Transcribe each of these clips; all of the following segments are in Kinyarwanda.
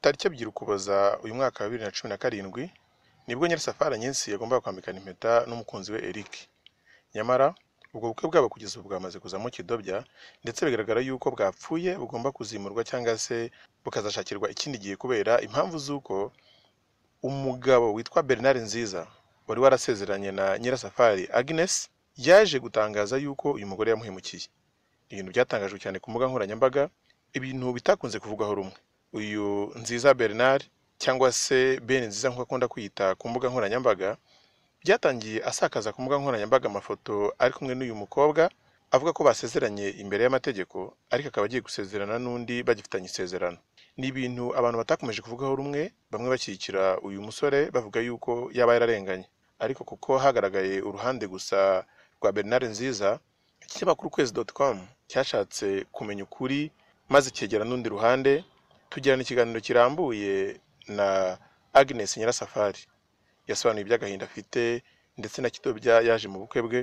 tariki ebyiri ukuboza uyu mwaka wa bibiri na cumi na karindwi nibwo nyirasafari nyinshi yagombaga kwambikana impeta n'umukunzi we Eric nyamara ubwo bukwe bwabo kugeza ubu bwamaze kuzamo kidobya ndetse bigaragara yuko bwapfuye bugomba kuzimurwa cyangwa se bukazashakirwa ikindi gihe kubera impamvu z'uko umugabo witwa Bernard Nziza wari warasezeranye na nyirasafari Agnes yaje gutangaza yuko uyu mugore yamuhemukiye ibintu byatangajwe cyane ku mbuga nkoranyambaga ibintu bitakunze kuvugwaho rumwe uyu nziza Bernard cyangwa se Ben nziza nk'uko akunda kwiyita ku mbuga nkoranyambaga byatangiye asakaza ku mbuga nkoranyambaga amafoto ari kumwe n'uyu mukobwa avuga ko basezeranye imbere y'amategeko ariko akaba agiye gusezerana n'undi bagifitanye isezerano ni ibintu abantu batakomeje kuvugaho rumwe bamwe bashyigikira uyu musore bavuga yuko yaba yararenganye ariko kuko hagaragaye uruhande gusa rwa Bernard Nziza ikinyamakuru kwezi doti com cyashatse kumenya ukuri maze kegera n'undi ruhande tugirana ikiganiro kirambuye na Agnes Nyirasafari yasobanuye iby'agahinda afite ndetse na Kidobya yaje mu bukwe bwe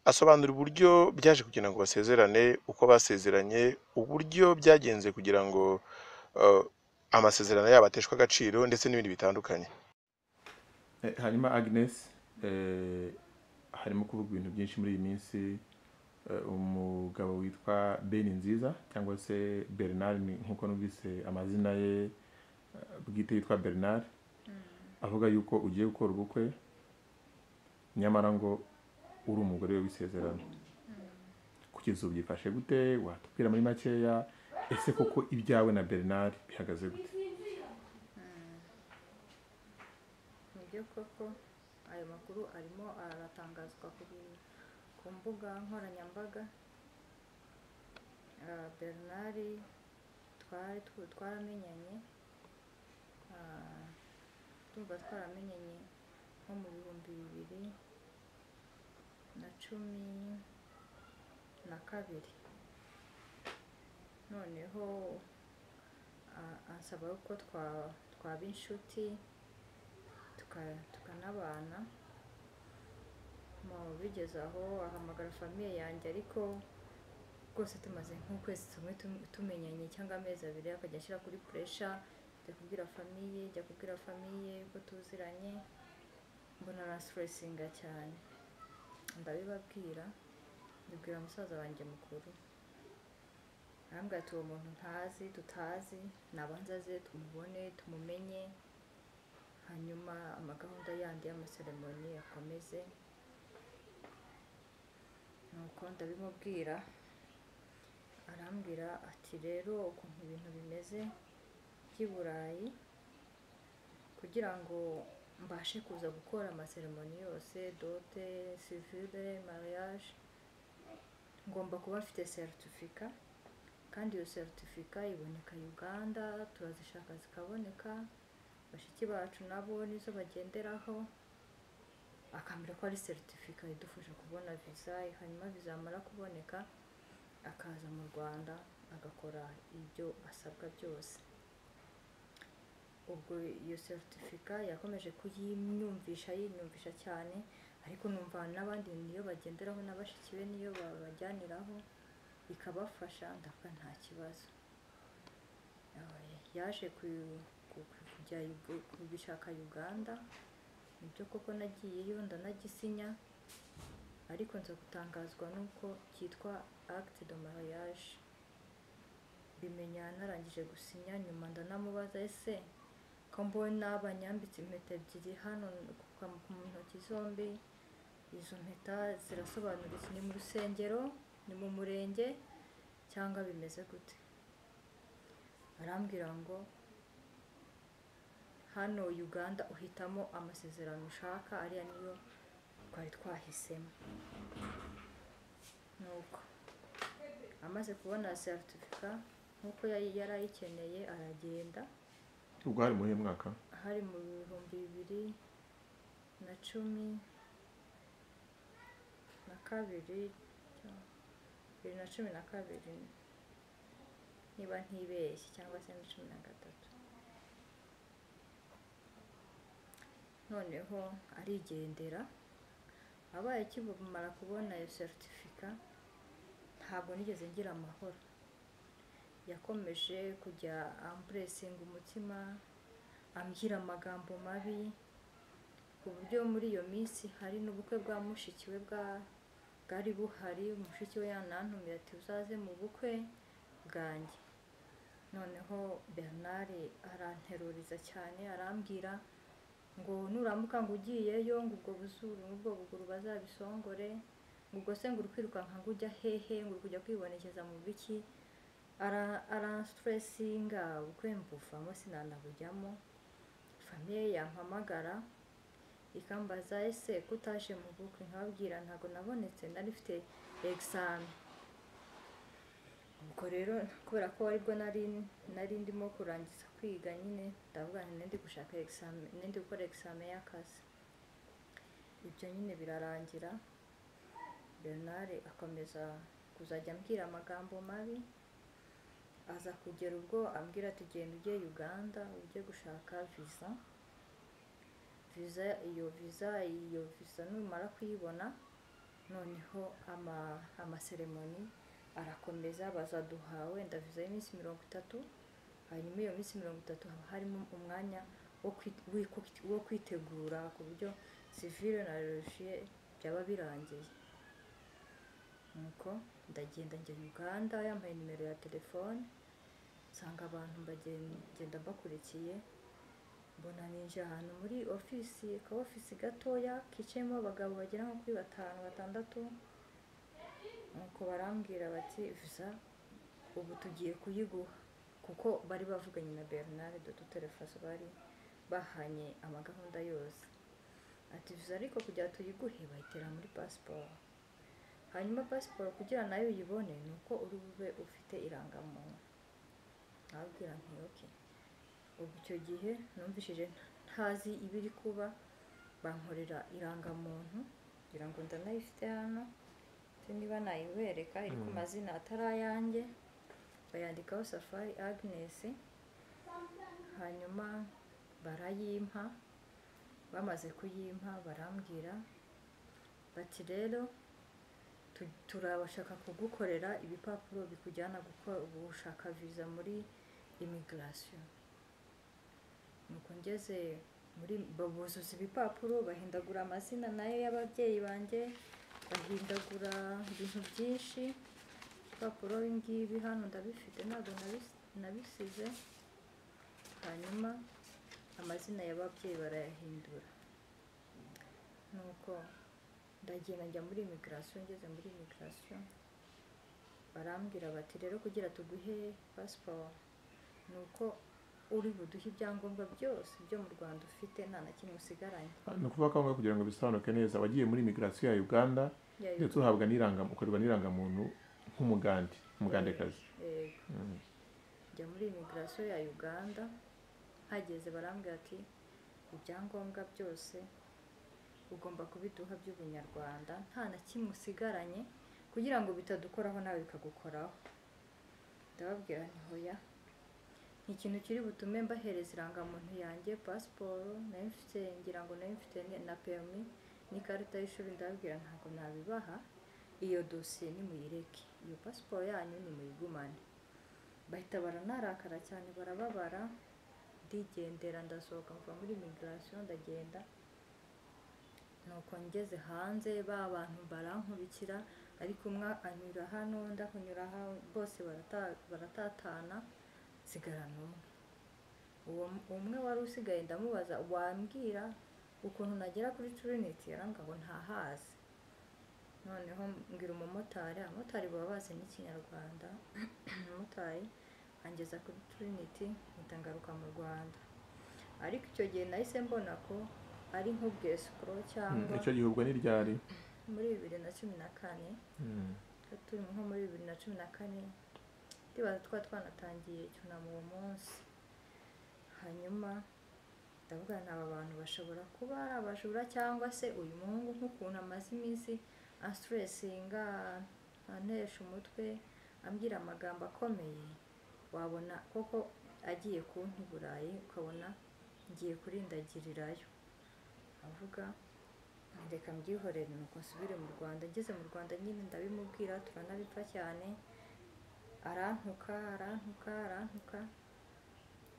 asobanura uburyo byaje kugira ngo basezerane uko basezeranye uburyo byagenze kugira ngo eh, amasezerano yabo ateshwe agaciro ndetse n'ibindi bitandukanye Eh, hanyuma agnes eh, harimo kuvuga ibintu byinshi muri iyi minsi eh, umugabo witwa ben nziza cyangwa se bernard ni- nk'uko numvise amazina ye eh, bwite yitwa bernard avuga yuko ugiye gukora ubukwe nyamara ngo uri umugore we w'isezerano kugeza ubu byifashe gute watubwira muri makeya ese koko ibyawe na bernard bihagaze gute nibyo koko ayo makuru arimo aratangazwa ku bi- ku mbuga nkoranyambaga Ah, bernard twari tw- twaramenyanye ah, ndumva twaramenyanye nko mu bihumbi bibiri na cumi na kabiri noneho ah, ansaba ko twa- twaba inshuti tuka- tukanabana mu bigeze aho ahamagara famiye yanjye ariko rwose tumaze nk'ukwezi tumwe tum- tumenyanye cyangwa amezi abiri akajya ashyira kuri puresha ajya kubwira famiye ajya kubwira famiye ko tuziranye mbona arasiteresinga cyane ndabibabwira ndibwira musaza wanjye mukuru arambwira ati uwo muntu ntazi tutazi nabanza aze tumubone tumumenye hanyuma amagahunda yandi y'amaseremoni akomeze nuko ndabimubwira arambwira ati rero ukuntu ibintu bimeze by'i burayi kugira ngo mbashe kuza gukora amaseremoni yose dote sivire mariage ngomba kuba mfite seritifika kandi iyo seritifika iboneka uganda turazishaka zikaboneka bashiki bacu nabo nizo bagenderaho akambwira ko ari seritifika idufasha kubona viza hanyuma viza yamara kuboneka akaza mu rwanda agakora ibyo asabwa byose ubwo iyo seritifika yakomeje kuyinyumvisha yinyumvisha cyane ariko numva n'abandi niyo bagenderaho na bashiki be niyo babajyaniraho ikabafasha ndavuga nta kibazo Yabaye- yaje ku- ku- ku- kujya Uga- kubishaka uganda nibyo koko nagiyeyo ndanagisinya ariko nza gutangazwa n'uko cyitwa acte de mariage mbimenya narangije gusinya nyuma ndanamubaza ese ko mbona banyambitse impeta ebyiri hano ku ku- mu ntoki zombi izo mpeta zirasobanura iki ni mu rusengero ni mu murenge cyangwa bimeze gute arambwira ngo hano uganda uhitamo amasezerano ushaka ariya niyo twari twahisemo nuko amaze kubona seritifika nk'uko yari yari ayikeneye aragenda ubwo hari muri uyu mwaka hari mu bihumbi bibiri na cumi na kabiri bibiri na cumi na kabiri niba ntibeshye cyangwa se na cumi na gatatu noneho arigendera abaye akimara kubona iyo seritifika ntabwo nigeze ngira amahoro yakomeje kujya ampuresinga umutima ambwira amagambo mabi ku buryo muri iyo minsi hari n'ubukwe bwa mushiki we bwa bwari buhari mushiki we yanantumye ati uzaze mu bukwe bwanjye noneho bernard aranteruriza cyane arambwira ngo nuramuka ngo ugiyeyo ngo ubwo buzuru n'ubwo buguru bazabisongore ngo ubwo se ngo uri kwirukanka ngo ujya hehe ngo uri kujya kwibonekeza mu biki aransuteresinga ubukwe mbuvamo sinanabujyamo famiye yampamagara ikambaza ese ko utaje mu bukwe nkababwira ntabwo nabonetse nari mfite egisame ubwo rero kubera ko aribwo nari nari ndimo kurangiza kwiga nyine ndavuga nti gushaka egisame nindi gukora egisame y'akazi ibyo nyine birarangira bernard akomeza kuzajya ambwira amagambo mabi aza kugera ubwo ambwira ati genda ujye uganda ujye gushaka viza viza iyo viza iyo viza numara kuyibona noneho amaseremoni arakomeza bazaduha wenda viza y'iminsi mirongo itatu hanyuma iyo minsi mirongo itatu haba harimo umwanya wo kwitegura ku buryo sivire na rerujiye byaba birangiye nuko ndagenda njya uganda yambaye nimero ya telefone nsanga abantu mbagenda mbakurikiye mbona ninje ahantu muri ofisi ka ofisi gatoya kicayemo abagabo bagera nko kuri batanu batandatu nuko barambwira bati viza ubu tugiye kuyiguha kuko bari bavuganye na bernard dututerefaso bari bahanye amagahunda yose ati viza ariko kugira tuyiguhe bayitera muri pasiporo hanyuma pasiporo kugira nayo uyibone ni uko uri bube ufite irangamuntu nababwira ntiyoke ubu icyo gihe numvishije ntazi ibiri kuba bankorera irangamuntu kugira ngo ndanayifite hano niba nayibereka iri ku mazina atari ayanjye bayandikaho safari agnes hanyuma barayimpa bamaze kuyimpa barambwira bati rero turabashaka kugukorera ibipapuro bikujyana gushaka viza muri imigirasiyo nuko ngeze muri buzuza ibipapuro bahindagura amazina nayo y'ababyeyi banjye bahindagura ibintu byinshi ibipapuro ngibi hano ndabifite ntabwo nabisize hanyuma amazina y'ababyeyi barayahindura nuko ndagenda njya muri imigirasiyo ngeze muri imigirasiyo barambwira bati rero kugira tuguhe pasiporo ni uko uri buduhe ibyangombwa byose byo mu rwanda ufite nta na kimwe usigaranye ni ukuvuga ko aho ngaho kugira ngo bisobanuke neza wagiye muri imigirasiyo ya uganda ndetse uhabwa n'iranga ukorerwa n'irangamuntu nk'umugande umugandekazi njya muri imigirasiyo ya uganda hageze barambwira ati ibyangombwa byose ugomba kubiduha by'ubunyarwanda nta na kimwe usigaranye kugira ngo bitadukoraho nawe bikagukoraho ndababwira ni hoya ni ikintu kiri butume mbahereza irangamuntu yanjye pasiporo nayo mfite ngira ngo nayo mfite na perimi n'ikarita y'ishuri ndababwira ntabwo nabibaha iyo dosiye nimuyireke iyo pasiporo yanyu nimuyigumane bahita baranarakara cyane barababara ndigendera ndasohoka mva muri imigirasiyo ndagenda nuko ngeze hanze ba bantu barankurikira ariko umwe anyura hano undi akunyura hano bose baratatana nsigarana umwe uwo umwe wari usigaye ndamubaza wambwira ukuntu nagera kuri turiniti yarangwa ntahazi noneho mbwira umumotari abamotari baba bazi n'ikinyarwanda umumotari angeza kuri turiniti ngaruka mu rwanda ariko icyo gihe nahise mbona ko ari nk'ubwesikoro cyangwa icyo gihe ubwo ni ryari muri bibiri na cumi na kane turi nko muri bibiri na cumi na kane ndibaza twaba twanatangiye icyunamo uwo munsi hanyuma ndavuga ni aba bantu bashobora kuba ari abajura cyangwa se uyu muhungu nk'ukuntu amaze iminsi asiteresinga antesha umutwe ambwira amagambo akomeye wabona koko agiye kunti burayi ukabona ngiye kurindagirirayo avuga reka mbyihorere nuko nsubire mu rwanda ngeze mu rwanda nyine ndabimubwira turanabipfa cyane arantuka arantuka arantuka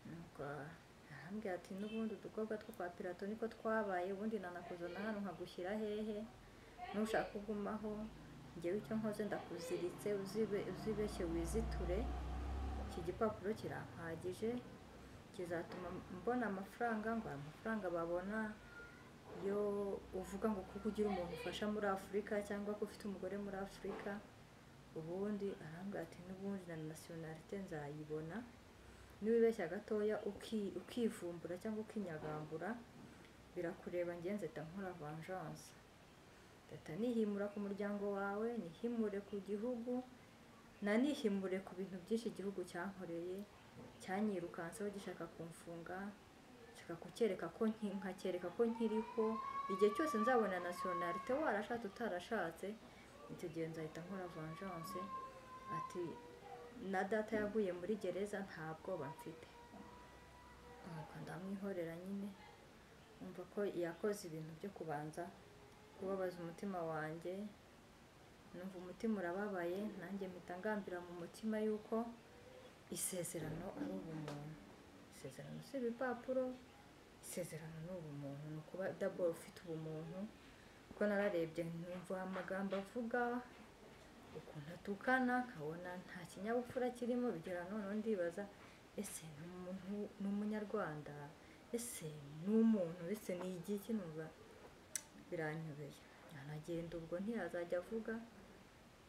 nuko arambwira ati n'ubundi udukobwa two kwa pirato niko twabaye ubundi nanakuzo na hano nkagushyira hehe nushaka ugumaho njyewe icyo nkoze ndakuziritse uzibe- uzibeshye wiziture iki gipapuro kirampagije kizatuma mbona amafaranga ngo aya mafaranga babona iyo uvuga ngo kuko ugira umuntu ufasha muri afurika cyangwa ko ufite umugore muri afurika ubundi arambwira ati n'ubundi na nasiyonarite nzayibona niwibeshya gatoya uki- ukivumbura cyangwa ukinyagambura birakureba ngenzi da nkora vengeance leta nihimura ku muryango wawe nihimure ku gihugu nanihimure ku bintu byinshi igihugu cyankoreye cyanyirukanseho gishaka kumfunga gishaka kucyereka ko nki- nkacyereka ko nkiriho igihe cyose nzabona nasiyonarite warashatse utarashatse icyo gihe nzahita nkora vengeance ati na data yaguye muri gereza nta bwoba mfite nuko ndamwihorera nyine umva ko yakoze ibintu byo kubanza kubabaza umutima wanjye numva umutima urababaye nanjye mpita ngambira mu mutima yuko isezerano ari ubumuntu isezerano si ibipapuro isezerano ni ubumuntu ni ukuba dabo ufite ubumuntu kuko nararebye numva amagambo avuga ukuntu atukana nkabona nta kinyabupfura kirimo bigera noneho ndibaza ese ni umuntu ni umunyarwanda ese ni umuntu ese ni igiki numva biranyobeye aragenda ubwo ntiyazajya avuga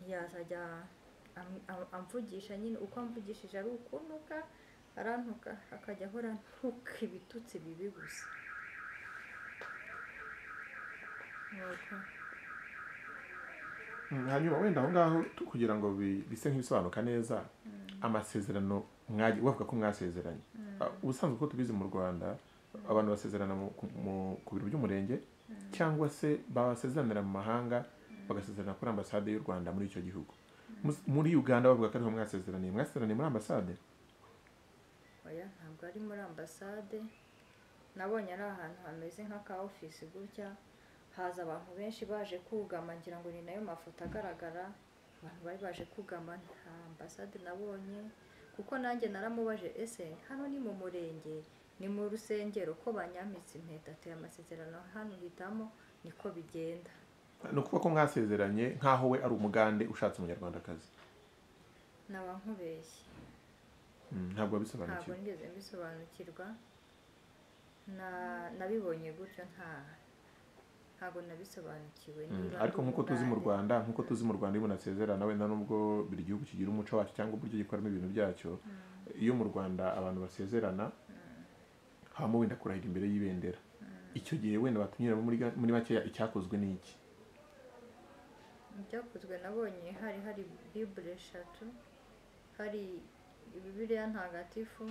ntiyazajya am- am- amvugisha nyine uko amvugishije ari ukunuka arantuka akajya ahora ntuka ibitutsi bibi gusa nuko Mm, hanyuma wenda aho ngaho tu- kugira ngo bi- bise nk'ibisobanuka neza amasezerano mwagiye bavuga ko mwasezeranye Ah, ubusanzwe uko tubizi mu rwanda abantu basezerana mu- ku- mu- ku biro by'umurenge cyangwa se babasezeranira mu mahanga bagasezerana kuri ambasade y'u rwanda muri icyo gihugu Mus- muri uganda bavuga ko ariho mwasezeraniye mwasezeraniye muri ambasade oya ntabwo ari muri ambasade nabonye ari ahantu hameze nk'aka ofisi gutya haza abantu benshi baje kugama ngira ngo ni nayo mafoto agaragara abantu bari baje kugama nta ambasade nabonye kuko nanjye naramubaje ese hano ni mu murenge ni mu rusengero ko banyamitse impeta ateye amasezerano hano hitamo niko bigenda ni ukuvuga ko mwasezeranye nk'aho we ari umugande ushatse umunyarwandakazi n'abankubeshye Mm, ntabwo ntabwo wabisobanukiwe nigeze mbisobanukirwa na- nabibonye gutyo nta ntabwo nabisobanukiwe Mm, niba ariko ndi nk'uko tuzi mu umugande. rwanda nk'uko tuzi mu rwanda iyo umuntu asezerana wenda nubwo buri gihugu kigira umuco wacyo cyangwa uburyo gikoramo ibintu byacyo iyo mu rwanda abantu basezerana habamo wenda kurahira imbere y'ibendera icyo gihe wenda batunyuramo muri ga- muri makeya icyakozwe ni iki ibyakozwe nabonye hari hari bibure eshatu hari bibiliya ntagatifu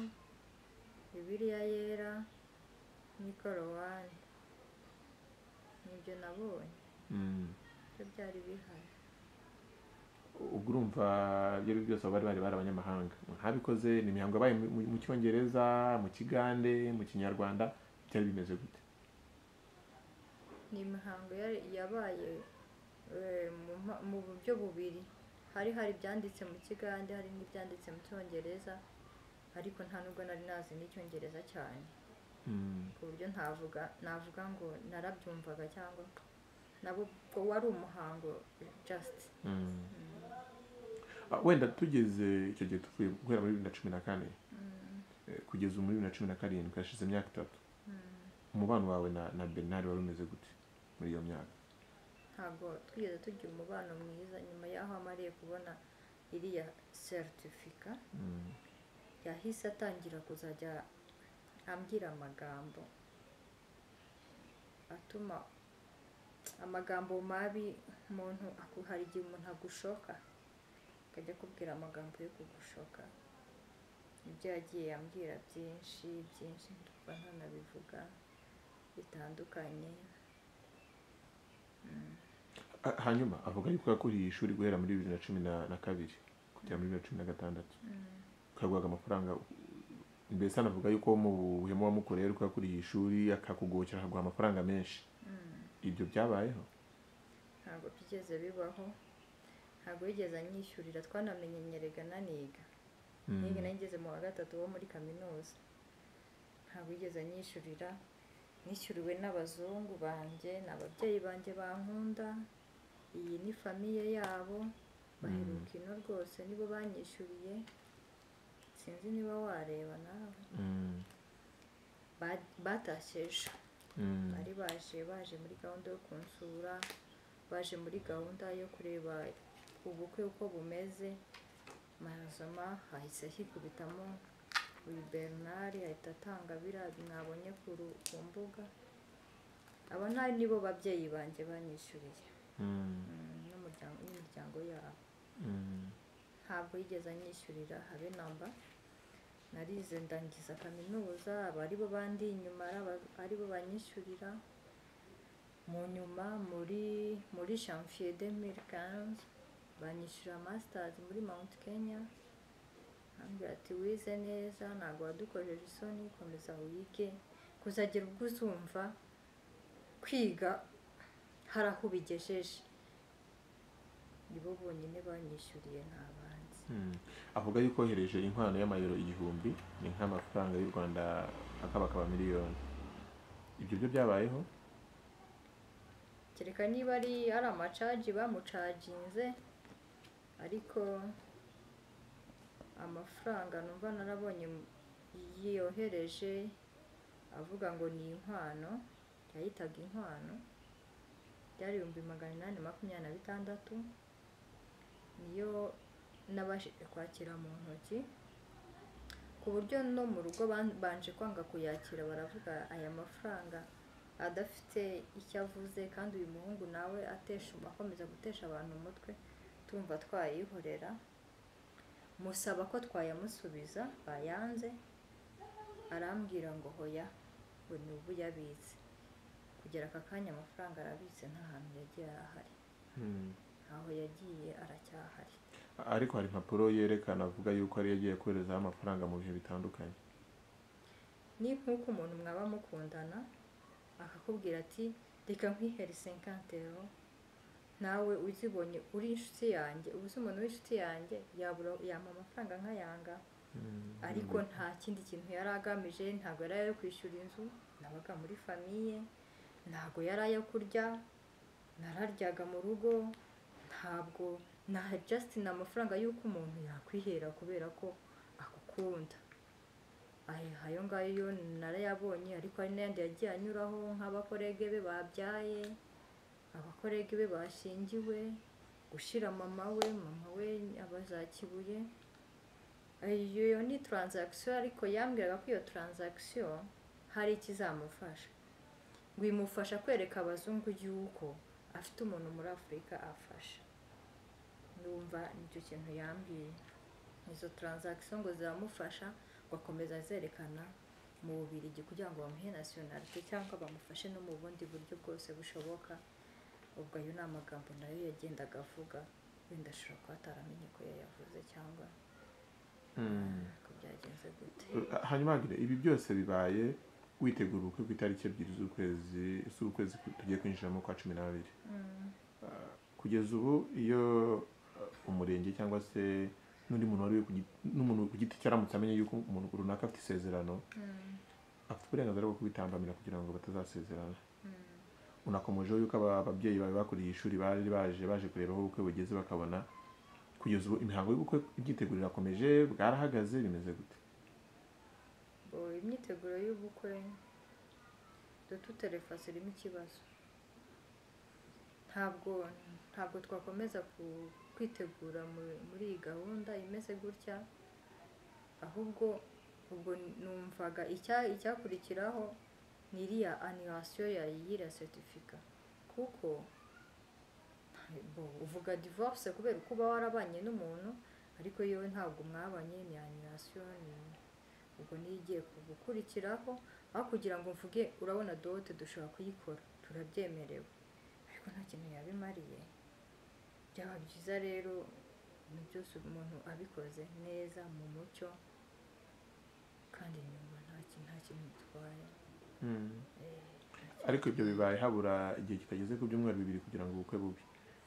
bibiliya yera n'ikorowani nibyo nabonye Mm, byo byari bihari ubwo urumva ibyo ari byo byose abo bari bari bari abanyamahanga ntabikoze ni imihango yabaye mu- mu- mu cyongereza mu kigande mu kinyarwanda byari bimeze gute ni imihango yari- yabaye eh, mu mpa- mu buryo bubiri hari hari ibyanditse mu kigande hari n'ibyanditse mu cyongereza ariko nta nubwo nari nazi n'icyongereza cyane Mm, ku buryo ntavuga navuga ngo narabyumvaga cyangwa nabo ubwo wari umuhango just mm. Ah, wenda tugeze icyo gihe tuvuye guhera muri bibiri na cumi na kane eh, kugeza muri bibiri na cumi na karindwi hashize imyaka itatu umubano wawe na, na bernard wari umeze gute muri iyo myaka ntabwo twigeze tugira umubano mwiza nyuma y'aho amariye kubona iriya seritifika Mm. yahise atangira kuzajya ambwira amagambo atuma amagambo mabi umuntu aku- hari igihe umuntu agushoka akajya akubwira amagambo yo kugushoka ibyo yagiye ambwira byinshi byinshi ndumva ntanabivuga bitandukanye Ah, hanyuma avuga yuko yakuriye ishuri guhera muri bibiri na cumi na na kabiri kugera muri bibiri na cumi na gatandatu ukaguhaga amafaranga mbese anavuga yuko mu buhemu wamukoreye ariko yakuriye ishuri akakugokera akaguha amafaranga menshi ibyo byabayeho ntabwo byigeze bibaho ntabwo yigeze anyishyurira twanamenyerega niga Mm. niga nageze mu wa gatatu wo muri kaminuza ntabwo yigeze anyishyurira nishyuriwe n'abazungu banjye ni ababyeyi banjye bankunda iyi ni famiye yabo baheruka ino rwose nibo banyishyuriye sinzi niba wareba nawe Mm. Ba- batashye ejo Mm. bari baje baje muri gahunda yo kunsura baje muri gahunda yo kureba ubukwe uko bumeze marazoma hahise hikubitamo uyu bernard ahita atanga biriya mwabonye ku ru- ku mbuga aba nta nibo babyeyi banjye banyishyuriye Mm. mm, n'umuryango n'imiryango yabo Mm. ntabwo yigeze anyishyurira habe namba narize ndangiza kaminuza aba aribo bandi inyuma ari aba- aribo banyishyurira mu nyuma muri muri janvier 2015 banyishyura masters muri mount kenya ambwira ati wize neza ntabwo wadukojeje isoni komeza wige kuzagira ubwo uzumva kwiga hari aho ubigejeje nibo bonyine banyishyuriye nta bandi Mm. avuga yuko yohereje inkwano y'amayero igihumbi ni nk'amafaranga y'u rwanda akabakaba miliyoni ibyo byo byabayeho kereka niba ari ari amacaji bamucaginze ariko amafaranga numva narabonye yohereje avuga ngo ni inkwano yayitaga inkwano byari ibihumbi magana inani makumyabiri na bitandatu niyo nabashije kwakira mu ntoki ku buryo no mu rugo ban- banje kwanga kuyakira baravuga aya mafaranga adafite icyo avuze kandi uyu muhungu nawe atesha akomeza gutesha abantu umutwe tumva twayihorera musaba ko twayamusubiza bayanze arambwira ngo hoya ngo ni ubu yabitse kugera aka kanya amafaranga arabitse nta hantu yagiye arahari Mm. ntaho yagiye aracyahari ariko hari impapuro yerekana avuga yuko ari yagiye koherezaho amafaranga mu bihe bitandukanye ni nk'uko umuntu mwaba mukundana akakubwira ati reka nkwihere senkantero nawe uzibonye uri inshuti yanjye ubu se umuntu w'inshuti yanjye yabura yampa amafaranga nkayanga Mm. ariko nta kindi kintu yari agamije ntabwo yari ayo kwishyura inzu nabaga muri famiye ntabwo yari ayo kurya nararyaga mu rugo ntabwo na jasiti ni amafaranga y'uko umuntu yakwihera kubera ko agukunda Aya- ayo ngayo yo narayabonye ariko hari n'ayandi yagiye anyuraho nk'abakorege be babyaye abakorege be bashingiwe gushyira mama we mama we abazakibuye iyo ni taranzagisiyo ariko yambwiraga ko iyo taranzagisiyo hari ikizamufasha ngo imufasha kwereka abazungu yuko afite umuntu muri afurika afasha numva nicyo kintu yambwiye izo taranzagisiyo ngo ziramufasha ngo akomeza azerekana mu bubirigi kugira ngo bamuhe nasiyonarite cyangwa bamufashe no mu bundi buryo bwose bushoboka ubwo ayo ni amagambo nayo yagendaga avuga wenda ashobora kuba ataramenye ko yayavuze cyangwa Mm. ko byagenze gute hanyuma Agnes, ibi byose bibaye witegura ubukwe ku itariki ebyiri z'ukwezi z'ukwezi tugiye kwinjiramo kwa cumi n'abiri Ah, kugeza ubu iyo ah, umurenge cyangwa se n'undi muntu wari uri ku giti- n'umuntu ku giti cye aramutse amenye yuko umuntu runaka afite isezerano afite uburenganzira bwo kubitambamira kugira ngo batazasezerana unakomejeho yuko aba babyeyi bawe bakuriye ishuri bari baje baje kureba aho ubukwe bugeze bakabona kugeza ubu imihango y'ubukwe ibyiteguro irakomeje bwarahagaze bimeze gute Bo, imyiteguro y'ubukwe dututerefasi irimo ikibazo ntabwo ntabwo twakomeza ku- kwitegura mu- muri iyi gahunda imeze gutya ahubwo ubwo numvaga icya- icyakurikiraho ni iriya anirasiyo ya y'iriya seritifika kuko bo, uvuga divorce kubera ko uba warabanye n'umuntu ariko yewe ntabwo mwabanye ni anirasiyo ni ubwo niyo igiye gukurikiraho aho kugira ngo mvuge urabona dote dushobora kuyikora turabyemerewe ariko nta kintu yabimariye byaba byiza rero ibintu byose umuntu abikoze neza mu mucyo kandi nyuma nta kintu nta kintu bitwaye ariko ibyo bibaye habura igihe kitageze ku byumweru bibiri kugira ngo ubukwe bube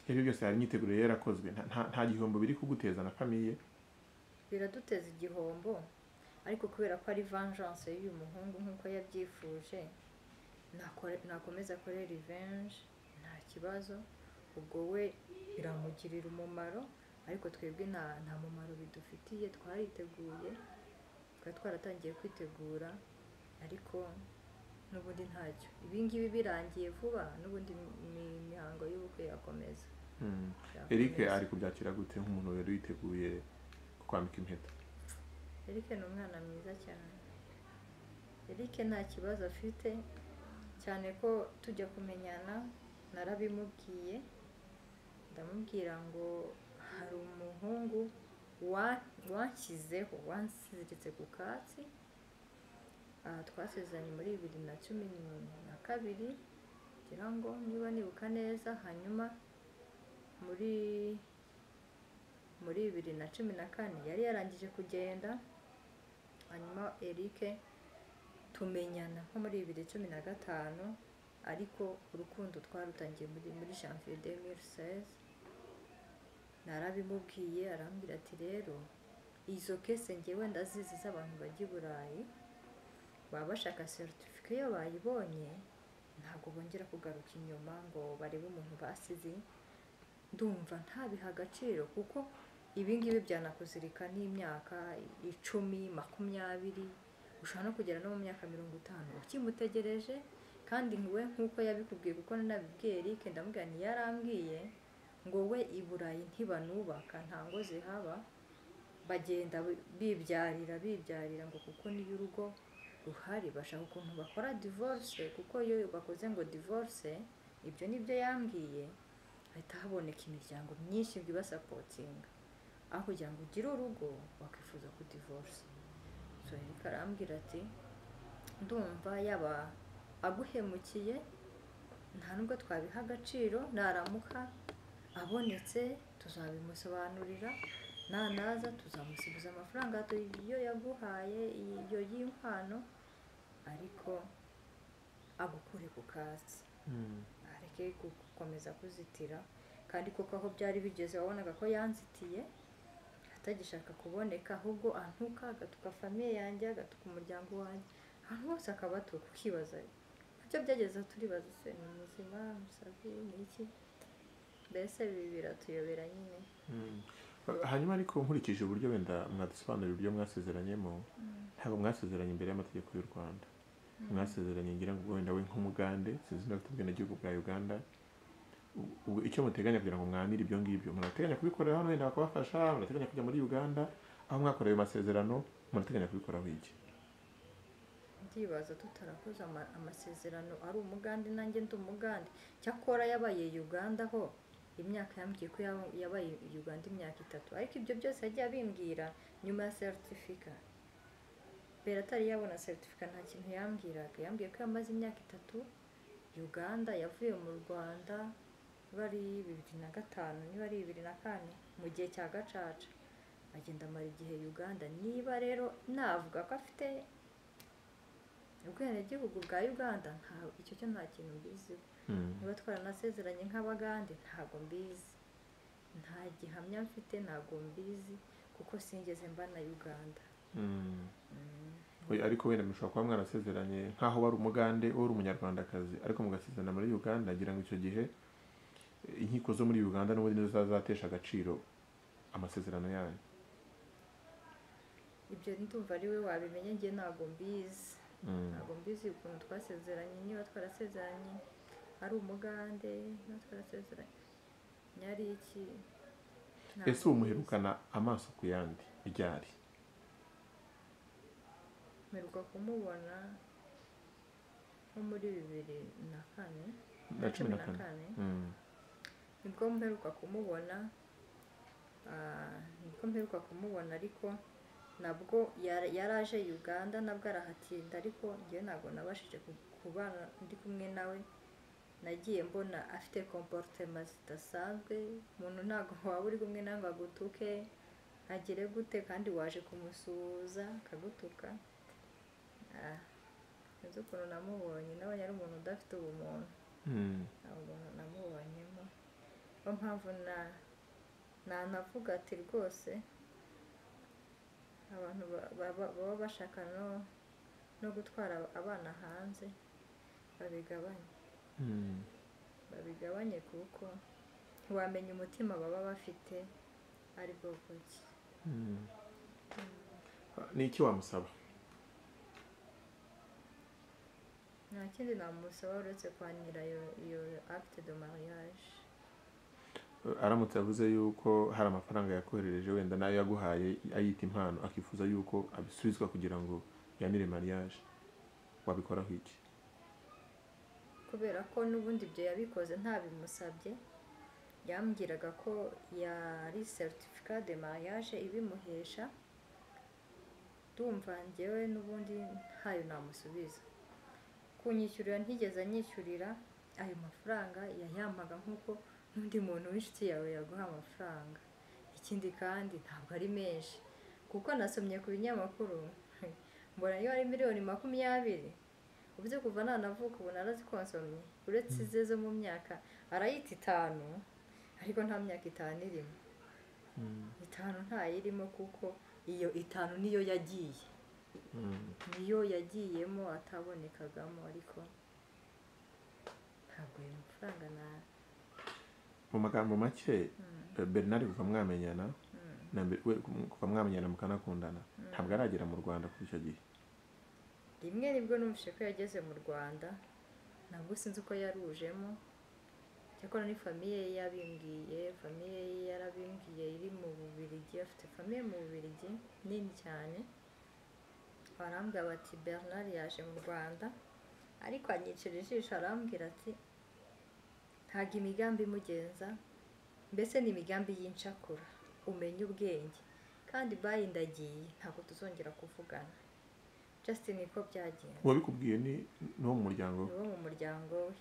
ibyo byose hari imyiteguro yari yarakozwe nta- nta- nta gihombo biri kuguteza na famiye biraduteza igihombo ariko kubera ko ari vengeance y'uyu muhungu nk'uko yabyifuje nakore- nakomeza akore revenge nta kibazo ubwo we biramugirira umumaro ariko twebwe nta nta mumaro bidufitiye twariteguye twari twaratangiye kwitegura ariko n'ubundi ntacyo ibingibi birangiye vuba n'ubundi imi- imihango y'ubukwe yakomeza Mm. yakomeza. eric ari kubyakira gute nk'umuntu wari witeguye kwambika impeta Eric ni umwana mwiza cyane Eric nta kibazo afite cyane ko tujya kumenyana narabimubwiye ndamubwira ngo hari umuhungu wa- wanshyizeho wansiziritse ku katsi aha twasezeranye muri bibiri na cumi na kabiri ngira ngo niba nibuka neza hanyuma muri muri bibiri na cumi na kane yari yarangije kugenda hanyuma Eric tumenyana nko muri bibiri cumi na gatanu ariko urukundo twarutangiye muri muri janvier 2016 narabimubwiye arambwira ati rero izo kese ngewe ndazizi z'abantu bajya i burayi baba bashaka seritifika iyo bayibonye ntabwo bongera kugaruka inyuma ngo barebe umuntu basize ndumva ntabiha agaciro kuko ibingibi byanakuzirika n'imyaka icumi makumyabiri ushobora no kugera no mu myaka mirongo itanu ukimutegereje kandi we nk'uko yabikubwiye kuko nanabibwiye Eric ndamubwira yarambwiye ngo we i Burayi ntibanubaka nta ngo zihaba bagenda bibyarira bibyarira ngo kuko niyo urugo ruhari bashaka ukuntu bakora divorce kuko iyo bakoze ngo divorce ibyo nibyo yambwiye hahita haboneka imiryango myinshi ngo ibasapotinga aho kugira ngo ugire urugo wakwifuza kudivorce so Eric arambwira ati ndumva yaba aguhemukiye nta nubwo twabiha agaciro naramuka abonetse tuzabimusobanurira nanaza tuzamusibiza amafaranga iyo yaguhaye iyo y'impano ariko agukure ku kazi areke gukomeza kuzitira kandi koko aho byari bigeze wabonaga ko yanzitiye atagishaka kuboneka ahubwo antuka agatuka famiye yanjye agatuka umuryango wanjye ahantu hose akaba atuka ukibaza nabyo byageze turibaza se ni muzima musazi ni iki mbese ibi biratuyobera nyine Mm. hanyuma ariko nkurikije uburyo wenda mwadusobanurira ibyo mwasezeranyemo ntabwo mwasezeranye imbere y'amategeko y'u rwanda mwasezeranye ngira ngo wenda we nk'umugande sinzi niba afite ubwenegihugu bwa uganda U- u- icyo muteganya kugira ngo mwanire ibyo ngibyo murateganya kubikorera hano wenda bakabafasha murateganya kujya muri uganda aho mwakoreye ayo masezerano murateganya kubikoraho iki ndibaza tutarakoze ama- amasezerano ari umugande nanjye ndi umugande cyakora yabaye uganda ho imyaka yambwiye ko yaba- yabaye uganda imyaka itatu ariko ibyo byose yagiye abimbwira nyuma ya seritifika mbere atari yabona seritifika nta kintu yambwiraga yambwiye ko yamaze imyaka itatu uganda yavuye mu rwanda bari bibiri na gatanu niba ari bibiri na kane mu gihe cya gacaca agenda amara igihe uganda niba rero navuga ko afite ubwenegihugu bwa uganda nta icyo cyo nta kintu mbiziho Mm. niba twaranasezeranye nk'abagande ntabwo mbizi nta gihamya mfite ntabwo mbizi kuko sinigeze mba na uganda Mm. Mm. Oya, ariko wenda mushobora kuba mwarasezeranye nk'aho wari umugande wari umunyarwandakazi ariko mugasezerana muri uganda ngira ngo icyo gihe eh, inkiko zo muri uganda n'ubundi nizo zazatesha agaciro amasezerano yanyu ibyo ndumva ari we wabimenye njye ntabwo mbizi Mm. ntabwo mbizi ukuntu twasezeranye niba twarasezeranye ari umugande niba twarasezeranye nyari iki Ntabwo ese ubu mbizi. muherukana amaso ku yandi ryari mperuka kumubona nko muri bibiri na kane na cumi na kane Mm. nibwo mperuka kumubona ah, nibwo mperuka kumubona ariko nabwo yara- yaraje uganda nabwo arahatinda ariko njyewe ntabwo nabashije ku- kubana ndi kumwe nawe nagiye mbona afite komporutema zidasanzwe umuntu ntabwo waba uri kumwe nawe ngo agutuke agire gute kandi waje kumusuhuza akagutuka Ah, sinzi ukuntu namubonye nawe yari umuntu udafite ubumuntu Mm. nta umuntu namubonyemo niyo mpamvu na nanavuga ati rwose abantu ba- ba- ba- baba bashaka no no gutwara abana hanze babigabanye Mm. babigabanye kuko ntiwamenya umutima baba bafite ari bwo buki Mm. ni iki wamusaba nta kindi namusaba uretse kwanira iyo iyo acte de mariage aramutse avuze yuko hari amafaranga yakoherereje wenda nayo yaguhaye ayita impano akifuza yuko abisubizwa kugira ngo yanire mariage wabikoraho iki kubera ko n'ubundi ibyo yabikoze ntabimusabye yambwiraga ko yari seritifika de mariage ibimuhesha ndumva njyewe n'ubundi ntayo namusubiza kunyishyurira ntigeze anyishyurira ayo mafaranga yayampaga nk'uko n'undi muntu w'inshuti yawe yaguha amafaranga ikindi kandi ntabwo ari menshi kuko nasomye ku binyamakuru mbona yo ari miliyoni makumyabiri uburyo kuva nanavuka ubu narazikonsomye uretse ize zo mu myaka arayita itanu ariko nta myaka itanu irimo itanu ntayirimo kuko iyo itanu niyo yagiye Mm. niyo yagiyemo atabonekagamo ariko ntabwo ayo mafaranga na mu magambo make eh, bernard kuva mwamenyana na mbere we kuva mwamenyana mukanakundana ntabwo aragera mu rwanda kuri icyo gihe rimwe nibwo numvise ko yageze mu rwanda ntabwo sinzi uko yarujemo cyakora ni famiye ye yabimbwiye famiye ye yarabimbwiye iri mu bubirigi afite famiye mu bubirigi nini cyane barambwira bati bernard yaje mu rwanda ariko anyicira ijisho arambwira ati ntabwo imigambi imugenza mbese ni imigambi y'incakura umenye ubwenge kandi bayi ndagiye ntabwo tuzongera kuvugana justin niko byagenze uwabikubwiye ni ni uwo mu muryango we ni wo mu muryango we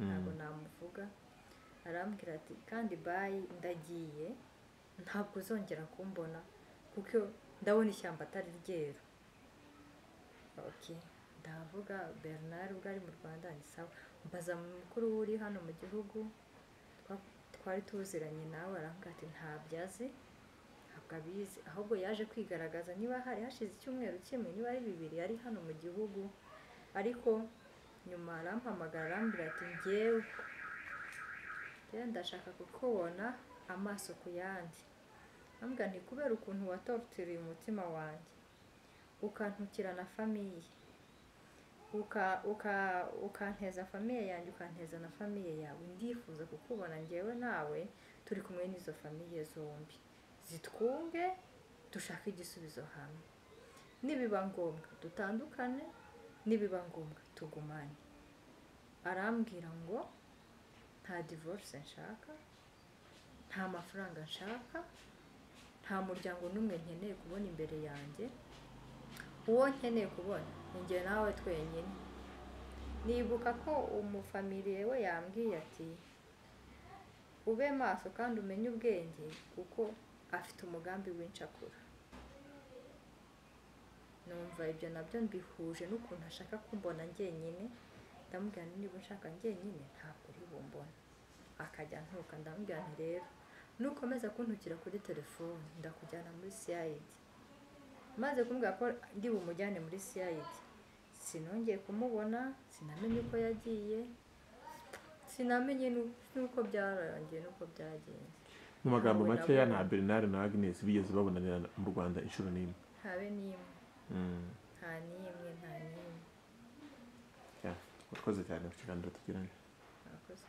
ntabwo namuvuga arambwira ati kandi bayi ndagiye ntabwo uzongera kumbona kuko ndabona ishyamba atari ryeru ok ndavuga bernard ubwo ari mu rwanda ni sawa mbaza mukuru we uri hano mu gihugu twa- twari tuziranye nawe arambwira ati ntabyo azi ntabwo abizi ahubwo yaje kwigaragaza niba hari hashize icyumweru kimwe niba ari bibiri yari hano mu gihugu ariko nyuma arampamagara arambwira ati njyewe njyewe ndashaka kukubona amaso ku yandi ambwira nti kubera ukuntu watorotiriye umutima wanjye ukantukira na famiye uka- uka- ukanteza famiye yanjye ukanteza na famiye yawe ndifuza kukubona njyewe nawe turi kumwe n'izo famiye zombi zitwunge dushake igisubizo hamwe nibiba ngombwa dutandukane nibiba ngombwa tugumane arambwira ngo nta divorce nshaka nta mafaranga nshaka nta muryango n'umwe nkeneye kubona imbere yanjye uwo nkeneye kubona ni njye nawe twenyine nibuka ko umufamiliye we yambwiye ati ube maso kandi umenye ubwenge kuko afite umugambi w'incakura numva ibyo nabyo mbihuje n'ukuntu ashaka kumbona njyenyine ndamubwira nti niba ushaka njyenyine ntabwo uri bumbona akajya ntuka ndamubwira nti rero nukomeza kuntukira kuri telefone ndakujyana muri siyayidi maze kumbwira ko ndi bumujyane muri siyayidi sinongeye kumubona sinamenye uko yagiye sinamenye nu- n'uko byarangiye n'uko byagenze mu magambo Ntabwo makeya nabona. nta bernard na agnes bigeze babonanira mu rwanda inshuro n'imwe habe n'imwe Mm. nta n'imwe nta n'imwe Yeah. urakoze cyane ku kiganiro tugiranye murakoze